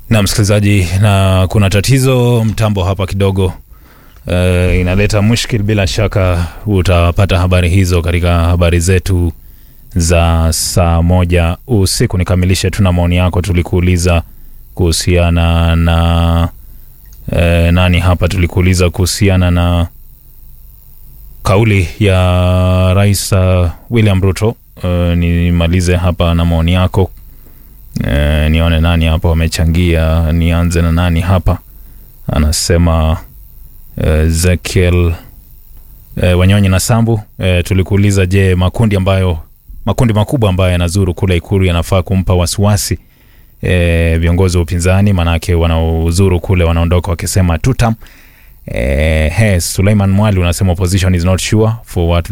na msikilizaji, na kuna tatizo mtambo hapa kidogo uh, inaleta mushkil. Bila shaka utapata habari hizo katika habari zetu za saa moja usiku. Nikamilishe tu na maoni yako, tulikuuliza kuhusiana na uh, nani hapa, tulikuuliza kuhusiana na kauli ya Rais uh, William Ruto. Uh, nimalize hapa na maoni yako uh, nione nani hapa wamechangia. Nianze na nani hapa, anasema uh, Zekiel uh, Wanyonyi na Sambu. Uh, tulikuuliza, je, makundi ambayo makundi makubwa ambayo yanazuru kule Ikulu yanafaa kumpa wasiwasi e, viongozi wa upinzani, manake wanaozuru kule wanaondoka wakisema tutam. E, he, Suleiman Mwali unasema opposition is not sure for what